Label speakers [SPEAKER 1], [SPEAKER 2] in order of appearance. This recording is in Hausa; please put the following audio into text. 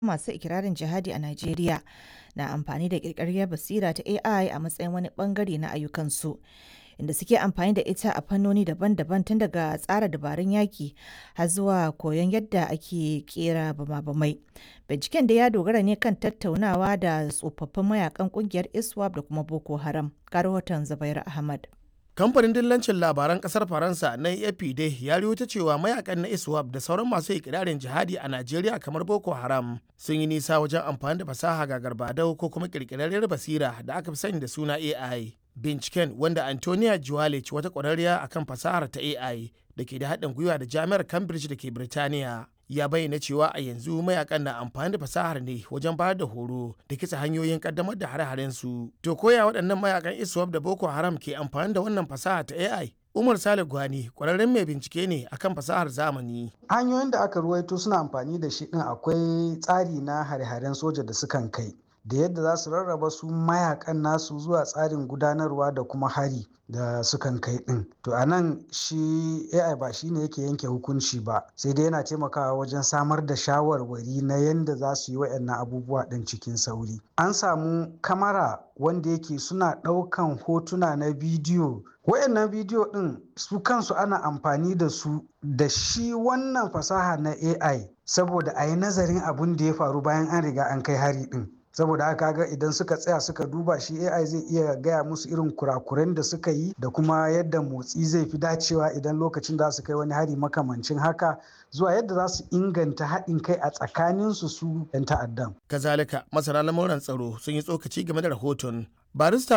[SPEAKER 1] masu ikirarin jihadi a Najeriya na amfani da ƙirƙirarriyar basira ta AI a matsayin wani ɓangare na ayyukansu, inda suke amfani da ita a fannoni daban-daban tun daga tsara dabarun yaƙi har zuwa koyon yadda ake ƙera bama-bamai. Binciken dai ya dogara ne kan tattaunawa da tsofaffin mayakan ƙungiyar ISWAP da kuma Boko Haram. Ga rahoton Zubairu Ahmad.
[SPEAKER 2] kamfanin dillancin labaran kasar faransa na afp dai ya ta cewa mayakan na iswap da sauran masu ikirarin jihadi a najeriya kamar boko haram sun yi nisa wajen amfani da fasaha ga garbadau ko kuma kirkirarriyar basira da aka fi sani da suna ai binciken wanda antonia juwalic wata kwararriya akan fasahar ta ai da ke da haɗin gwiwa da jami'ar cambridge da ke birtaniya ya bayyana cewa a yanzu mayakan na amfani da fasahar ne wajen bayar da horo da kitsa hanyoyin kaddamar da hare-haren su to koya waɗannan mayakan iswap da boko haram ke amfani da wannan fasaha ta ai umar sale gwani kwararren mai bincike ne akan fasahar zamani
[SPEAKER 3] hanyoyin da aka ruwaito suna amfani da shi din akwai tsari na hare-haren soja da sukan kai da yadda za su rarraba su mayakan nasu zuwa tsarin gudanarwa da kuma hari da sukan kai din to a nan shi ai ba shi ne yake yanke hukunci ba sai dai yana taimakawa wajen samar da shawarwari na yadda za su yi waɗannan abubuwa ɗin cikin sauri an samu kamara wanda yake suna ɗaukan hotuna na bidiyo wayannan bidiyo ɗin su kansu ana amfani da su da shi wannan fasaha na ai saboda a yi nazarin abin da ya faru bayan an riga an kai hari ɗin saboda haka ga idan suka tsaya suka duba shi ai zai iya gaya musu irin kurakuren da suka yi da kuma yadda motsi zai fi dacewa idan lokacin da su kai wani hari makamancin haka zuwa yadda za su inganta haɗin kai a tsakaninsu su 'yan ta'addan.
[SPEAKER 2] kazalika masana lamuran tsaro sun yi tsokaci game da rahoton barista